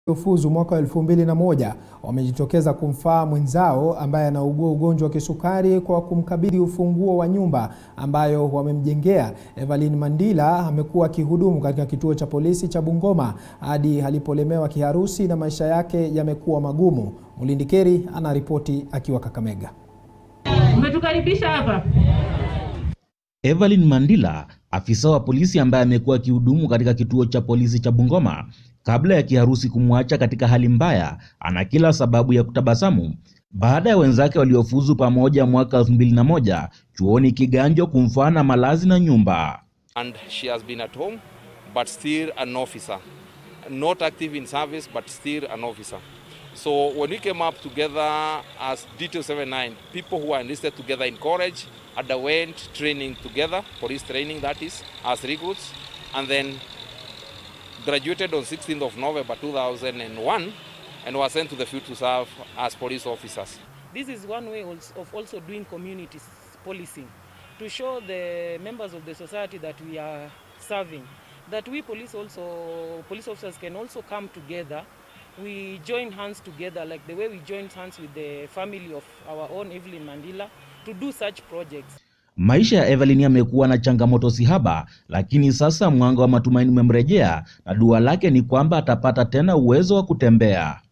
Fuzu mwaka wa elfu mbili na moja wamejitokeza kumfaa mwenzao ambaye anaugua ugonjwa wa kisukari kwa kumkabidhi ufunguo wa nyumba ambayo wamemjengea. Evelyn Mandila amekuwa akihudumu katika kituo cha polisi cha Bungoma hadi alipolemewa kiharusi na maisha yake yamekuwa magumu. Mulindi Keri anaripoti akiwa Kakamega. Umetukaribisha hapa. Evelyn Mandila, afisa wa polisi ambaye amekuwa akihudumu katika kituo cha polisi cha Bungoma kabla ya kiharusi kumwacha katika hali mbaya, ana kila sababu ya kutabasamu baada ya wenzake waliofuzu pamoja mwaka 2001 chuoni Kiganjo kumfana malazi na nyumba. and she has been at home but still an officer not active in service but still an officer so when we came up together as D279 people who are enlisted together in college underwent training together police training that is as recruits and then graduated on 16th of November 2001 and were sent to the field to serve as police officers This is one way als- of also doing community s- policing to show the members of the society that we are serving that we police also police officers can also come together. We join hands together like the way we joined hands with the family of our own Evelyn Mandela to do such projects. Maisha ya Evelyn yamekuwa na changamoto sihaba, lakini sasa mwanga wa matumaini umemrejea na dua lake ni kwamba atapata tena uwezo wa kutembea.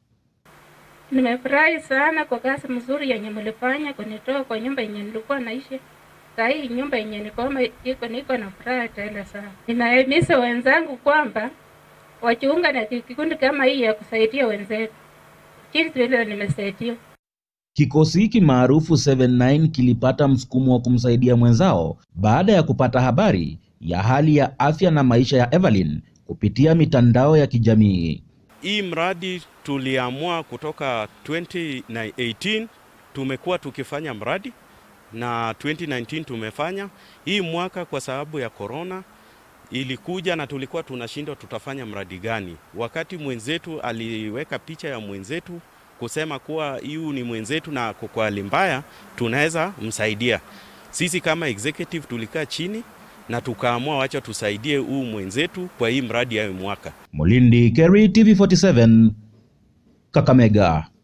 Nimefurahi sana kwa kazi mzuri yenye mlifanya kunitoa kwa nyumba yenye nilikuwa naishi. Saa hii nyumba yenye nikoma iko niko na furaha tele sana. Ninahimiza wenzangu kwamba wajiunga na kikundi kama hii ya kusaidia wenzetu, jinsi vile nimesaidiwa. Kikosi hiki maarufu 79 kilipata msukumo wa kumsaidia mwenzao baada ya kupata habari ya hali ya afya na maisha ya Evelyn kupitia mitandao ya kijamii. Hii mradi tuliamua kutoka 2018 tumekuwa tukifanya mradi na 2019 tumefanya. Hii mwaka kwa sababu ya corona ilikuja na tulikuwa tunashindwa tutafanya mradi gani. Wakati mwenzetu aliweka picha ya mwenzetu kusema kuwa hiyu ni mwenzetu na ako kwa hali mbaya, tunaweza msaidia. Sisi kama executive tulikaa chini na tukaamua wacha tusaidie huu mwenzetu kwa hii mradi ya hii mwaka. Mulindi Kerry, TV47, Kakamega.